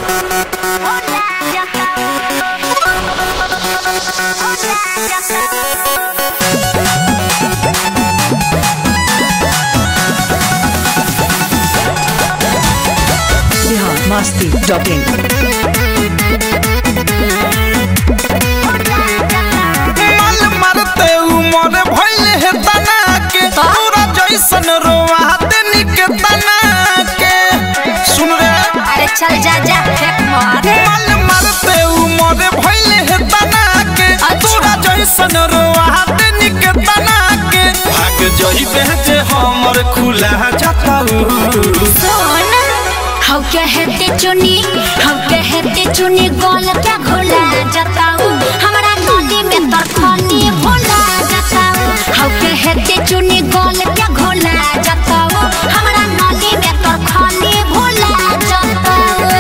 Bihar Masti dot इन माल मारते उमर भइल हे तना के तोरा जैसन रोआ देनी के तना के सुन रे अरे चल जा जा फेंक मार माल मारते उमर भइल हे तना के तोरा जैसन रोआ देनी के तना के भाग जइबे जे हमर खुला जाताऊ सुन हाउ कहते चुनी हाउ कहते चुनी गोल क्या घोला जताऊ हमरा नदी में तरखनी भोला जताऊ हाउ कहते चुनी गोल क्या घोला जताऊ हमरा नदी में तरखनी भोला जताऊ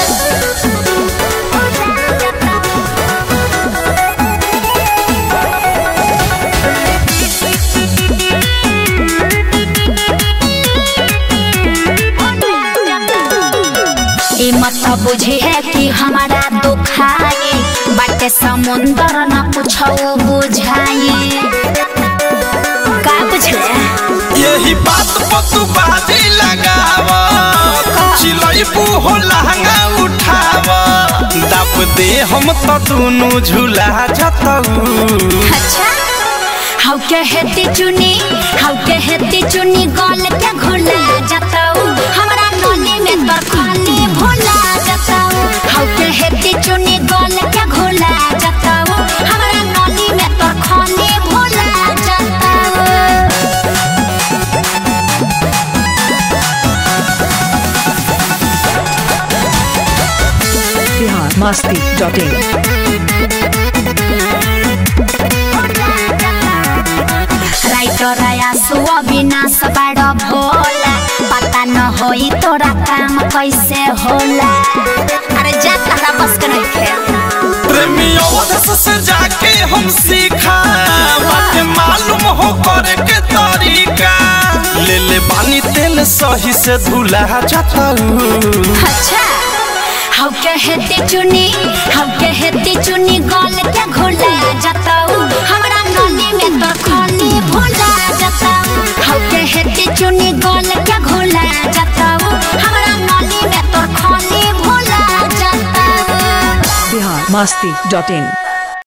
ई मत बुझी है कि हमारा दुखाई बाटे समुंदर न पूछो बुझाई का बुझले यही बात पर तू बाजी लगाव चिलई हो लहंगा उठाव दाब दे हम तो दोनों झूला जतऊ अच्छा हाउ कहती चुनी हाउ कहती चुनी गल के घोला जताऊ हमरा नली में तरखनी भोला जताऊ हाउ कहती चुनी गल के घोला जताऊ हमरा नली में तरखनी भोला जताऊ Bihar Masti dot in writer Aasu Avinash बाड भोला पता न होई तोरा काम कैसे होला अरे जा तारा बस के नहीं खेल प्रेमी अवधस से जाके हम सीखा बाटे मालूम हो करे के तरीका ले ले बानी तेल सही से धुला जतऊ अच्छा हाउ कहते चुनी हाउ कहते चुनी गल के घोला जताऊ हमरा नली में तो खनी भोला जताऊ हाउ कहते चुनी गल के घोला जताऊ हमरा नली में तो खनी भोला जताऊ बिहार मस्ती डॉट इन